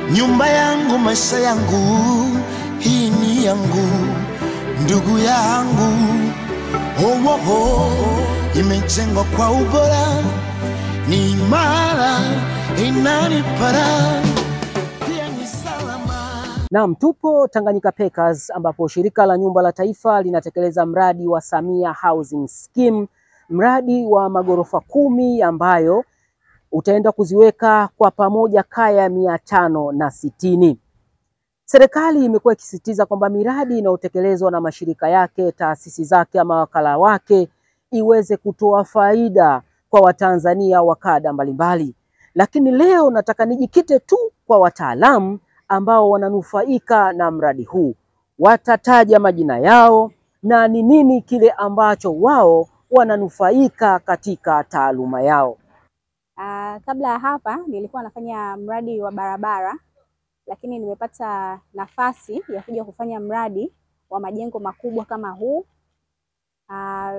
nyumba yangu, maisha yangu, hii ni yangu, ndugu yangu. Oh, oh, oh. Imejengwa kwa ubora, ni imara, inanipara pia ni salama. Naam, tupo Tanganyika Packers ambapo shirika la nyumba la taifa linatekeleza mradi wa Samia Housing Scheme, mradi wa magorofa kumi ambayo utaenda kuziweka kwa pamoja kaya mia tano na sitini. Serikali imekuwa ikisisitiza kwamba miradi inayotekelezwa na mashirika yake, taasisi zake ama wakala wake iweze kutoa faida kwa Watanzania wa kada mbalimbali, lakini leo nataka nijikite tu kwa wataalamu ambao wananufaika na mradi huu. Watataja majina yao na ni nini kile ambacho wao wananufaika katika taaluma yao. Ah, kabla ya hapa nilikuwa nafanya mradi wa barabara, lakini nimepata nafasi ya kuja kufanya mradi wa majengo makubwa kama huu. Ah,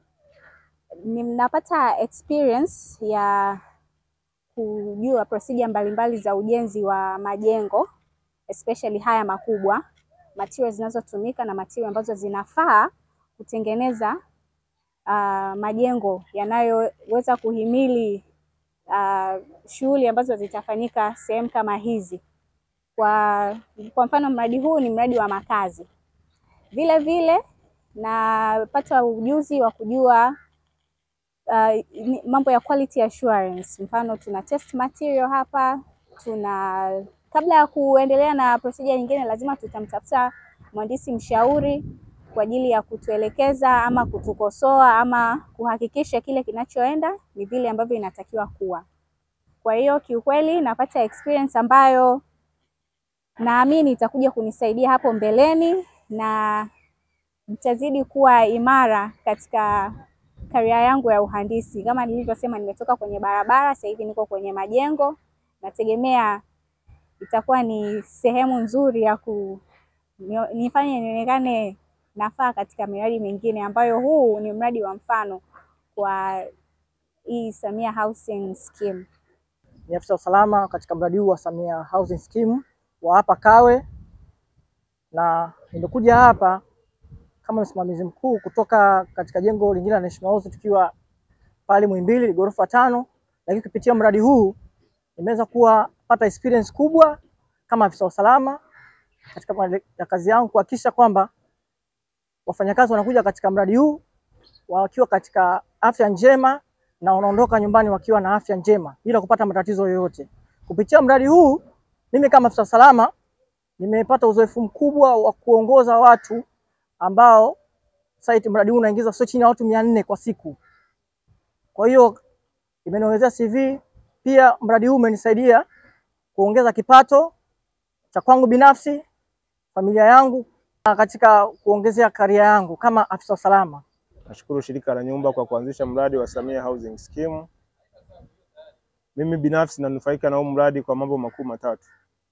ninapata experience ya kujua procedure mbalimbali za ujenzi wa majengo especially haya makubwa, materials zinazotumika na material ambazo zinafaa kutengeneza ah, majengo yanayoweza kuhimili ah, shughuli ambazo zitafanyika sehemu kama hizi. Kwa, kwa mfano mradi huu ni mradi wa makazi. Vile vile napata ujuzi wa kujua uh, ni- mambo ya quality assurance. Mfano tuna test material hapa, tuna kabla ya kuendelea na procedure nyingine, lazima tutamtafuta mhandisi mshauri kwa ajili ya kutuelekeza ama kutukosoa ama kuhakikisha kile kinachoenda ni vile ambavyo inatakiwa kuwa. Kwa hiyo kiukweli napata experience ambayo naamini itakuja kunisaidia hapo mbeleni na nitazidi kuwa imara katika karia yangu ya uhandisi. Kama nilivyosema, nimetoka kwenye barabara, sasa hivi niko kwenye majengo. Nategemea itakuwa ni sehemu nzuri ya ku nio- nifanye nionekane nafaa katika miradi mingine ambayo huu ni mradi wa mfano kwa hii Samia Housing Scheme. ni afisa usalama katika mradi huu wa Samia Housing Scheme wa hapa Kawe, na nimekuja hapa kama msimamizi mkuu kutoka katika jengo lingine la National House tukiwa pale Muhimbili ghorofa tano, lakini kupitia mradi huu nimeweza kuwa pata experience kubwa kama afisa usalama katika mali- ya kazi yangu kuhakikisha kwamba wafanyakazi wanakuja katika mradi huu wakiwa katika afya njema na wanaondoka nyumbani wakiwa na afya njema bila kupata matatizo yoyote. Kupitia mradi huu, mimi kama afisa usalama nimepata uzoefu mkubwa wa kuongoza watu ambao site mradi huu unaingiza sio chini ya watu mia nne kwa siku. Kwa hiyo imeniongezea CV. Pia mradi huu umenisaidia kuongeza kipato cha kwangu binafsi, familia yangu, na katika kuongezea karia yangu kama afisa usalama. Nashukuru shirika la nyumba kwa kuanzisha mradi wa Samia Housing Scheme. Mimi binafsi nanufaika na huu mradi kwa mambo makuu matatu.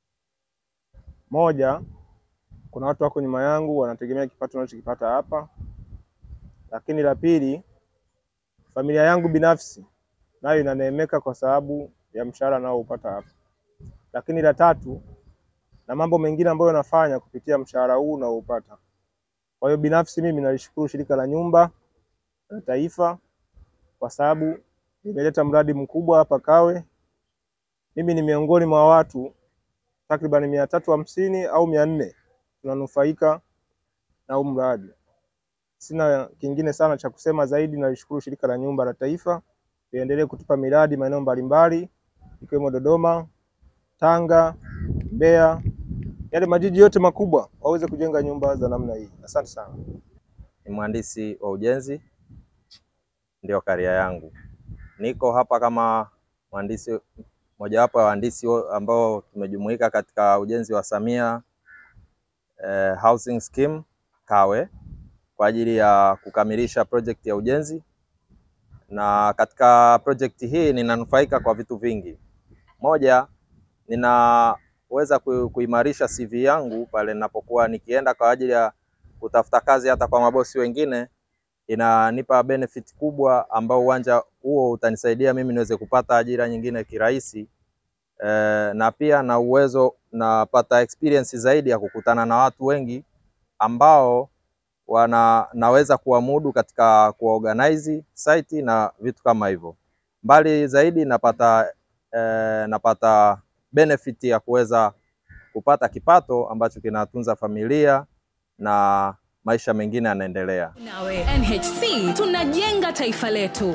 Moja, kuna watu wako nyuma yangu wanategemea kipato ninachokipata hapa. Lakini la pili, familia yangu binafsi nayo inaneemeka kwa sababu ya mshahara naoupata hapa. Lakini la tatu, na mambo mengine ambayo nafanya kupitia mshahara huu naoupata. Kwa hiyo binafsi mimi nalishukuru shirika la nyumba la taifa kwa sababu limeleta mradi mkubwa hapa Kawe. Mimi ni miongoni mwa watu takriban mia tatu hamsini au mia nne tunanufaika na huu mradi. Sina kingine sana cha kusema zaidi, nalishukuru shirika la nyumba la taifa liendelee kutupa miradi maeneo mbalimbali ikiwemo Dodoma, Tanga, Mbeya, yale majiji yote makubwa waweze kujenga nyumba za namna hii. Asante sana. ni mhandisi wa ujenzi, ndio karia yangu. Niko hapa kama mhandisi mojawapo ya wahandisi wo- ambao tumejumuika katika ujenzi wa Samia eh, Housing Scheme Kawe kwa ajili ya kukamilisha project ya ujenzi, na katika project hii ninanufaika kwa vitu vingi. Moja, ninaweza ku- kuimarisha CV yangu pale ninapokuwa nikienda kwa ajili ya kutafuta kazi hata kwa mabosi wengine, inanipa benefit kubwa ambao uwanja huo utanisaidia mimi niweze kupata ajira nyingine kirahisi eh, na pia na uwezo napata experience zaidi ya kukutana na watu wengi ambao wana naweza kuwamudu katika kuorganize site na vitu kama hivyo. Mbali zaidi napata eh, napata benefit ya kuweza kupata kipato ambacho kinatunza familia na maisha mengine yanaendelea. Nawe NHC tunajenga taifa letu.